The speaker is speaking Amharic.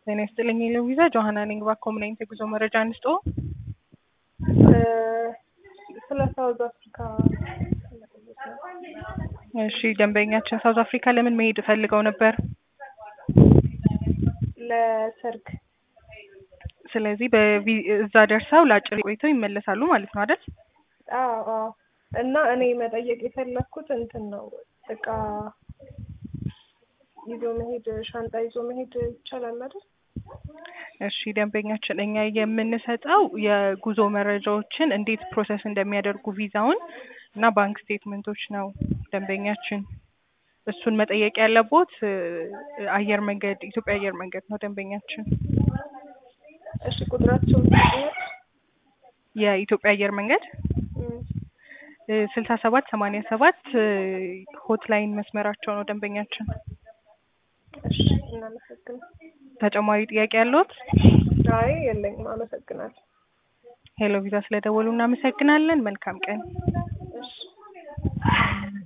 ጤና ይስጥልኝ የለዊዛ ጆሀና ነኝ። እባክዎ ምን አይነት የጉዞ መረጃ እንስጦ? ስለ ሳውዝ አፍሪካ እሺ ደንበኛችን ሳውዝ አፍሪካ ለምን መሄድ ፈልገው ነበር? ለሰርግ ስለዚህ በቪ- እዛ ደርሰው ለአጭር ቆይተው ይመለሳሉ ማለት ነው አይደል? አዎ አዎ። እና እኔ መጠየቅ የፈለግኩት እንትን ነው እቃ ይዞ መሄድ ሻንጣ ይዞ መሄድ ይቻላል አይደል? እሺ ደንበኛችን እኛ የምንሰጠው የጉዞ መረጃዎችን እንዴት ፕሮሰስ እንደሚያደርጉ ቪዛውን እና ባንክ ስቴትመንቶች ነው ደንበኛችን። እሱን መጠየቅ ያለቦት እ፣ አየር መንገድ ኢትዮጵያ አየር መንገድ ነው ደንበኛችን። እሺ ቁጥራቸው የኢትዮጵያ አየር መንገድ ስልሳ ሰባት ሰማንያ ሰባት ሆትላይን መስመራቸው ነው ደንበኛችን። እሺ እናመሰግናል። ተጨማሪ ጥያቄ ያለዎት? አይ የለኝም፣ አመሰግናለሁ። ሄሎ ቪዛ ስለደወሉ እናመሰግናለን። መልካም ቀን። እሺ